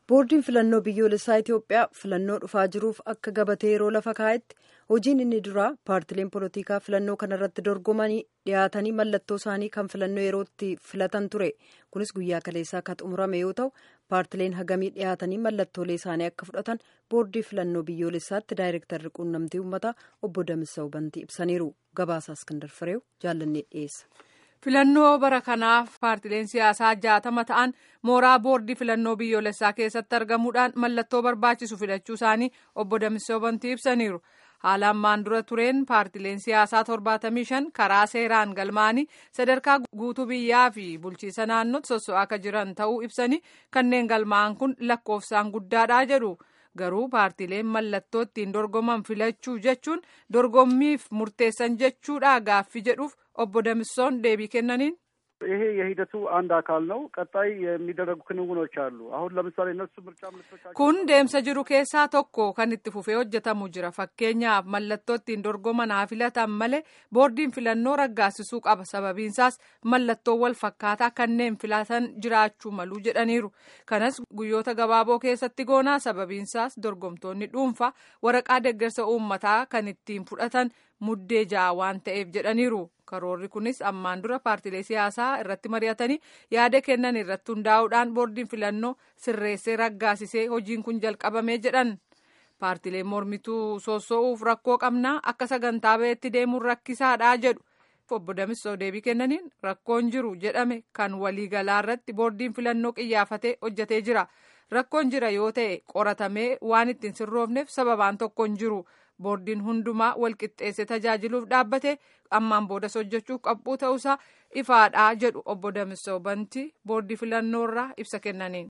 boordiin filannoo biyyoolessaa itiyoophiyaa filannoo dhufaa jiruuf akka gabatee yeroo lafa kaa'etti hojiin inni duraa paartileen polotikaa filannoo kanarratti dorgomanii dhiyaatanii mallattoo isaanii kan filannoo yerootti filatan ture kunis guyyaa kaleessaa akka xumurame yoo ta'u paartileen hagamii dhiyaatanii mallattoolee isaanii akka fudhatan boordii filannoo biyyoolessaatti daayirektarri quunnamtii uummataa obbo Damissa'u Bantii ibsaniiru gabaasaa iskindar fireew jaallannee dhiyeessa. filannoo bara kanaaf paartileen siyaasaa jaatama ta'an mooraa boordii filannoo biyyoolessaa keessatti argamuudhaan mallattoo barbaachisu filachuu isaanii obbo Damissa'u Bantii ibsaniiru. haala ammaan dura tureen paartileen siyaasaa 75 karaa seeraan galmaanii sadarkaa guutuu biyyaa fi bulchiisa naannootti sosso'aa akka jiran ta'uu ibsanii kanneen galmaa'an kun lakkoofsaan guddaadha jedhu. garuu paartileen mallattoo ittiin dorgoman filachuu jechuun dorgommiif murteessan jechuudha gaaffii jedhuuf obbo Damissoon deebii kennaniin. ይሄ የሂደቱ አንድ አካል ነው። ቀጣይ የሚደረጉ ክንውኖች አሉ። አሁን ለምሳሌ እነሱ ምርጫ ምልክቶቻቸው kun deemsa jiru keessaa tokko kan itti fufee hojjetamu jira fakkeenyaaf mallattoo ittiin dorgoman haa filatan malee boordiin filannoo raggaasisuu qaba sababiinsaas mallattoo wal fakkaataa kanneen filatan jiraachuu malu jedhaniiru kanas guyyoota gabaaboo keessatti goonaa sababiinsaas dorgomtoonni dhuunfaa waraqaa deeggarsa uummataa kan ittiin fudhatan muddee ja'a waan ta'eef jedhaniiru. karoorri kunis ammaan dura paartilee siyaasaa irratti mari'atanii yaada kennan irratti hundaa'uudhaan boordiin filannoo sirreessee raggaasisee hojiin kun jalqabamee jedhan paartileen mormituu soosso'uuf rakkoo qabnaa akka sagantaa ba'eetti deemuun rakkisaadhaa jedhu obbo Damissoo deebii kennaniin rakkoon jiru jedhame kan waliigalaa irratti boordiin filannoo qiyyaafatee hojjetee jira rakkoon jira yoo ta'e qoratamee waan ittiin sirroofneef sababaan tokko hin jiru. boordiin hundumaa walqixxeesse tajaajiluuf dhaabbate ammaan boodas hojjechuuf qabbuu ta'uusaa ifaadhaa jedhu obbo Damissoo Bantii boordii filannoorraa ibsa kennaniin.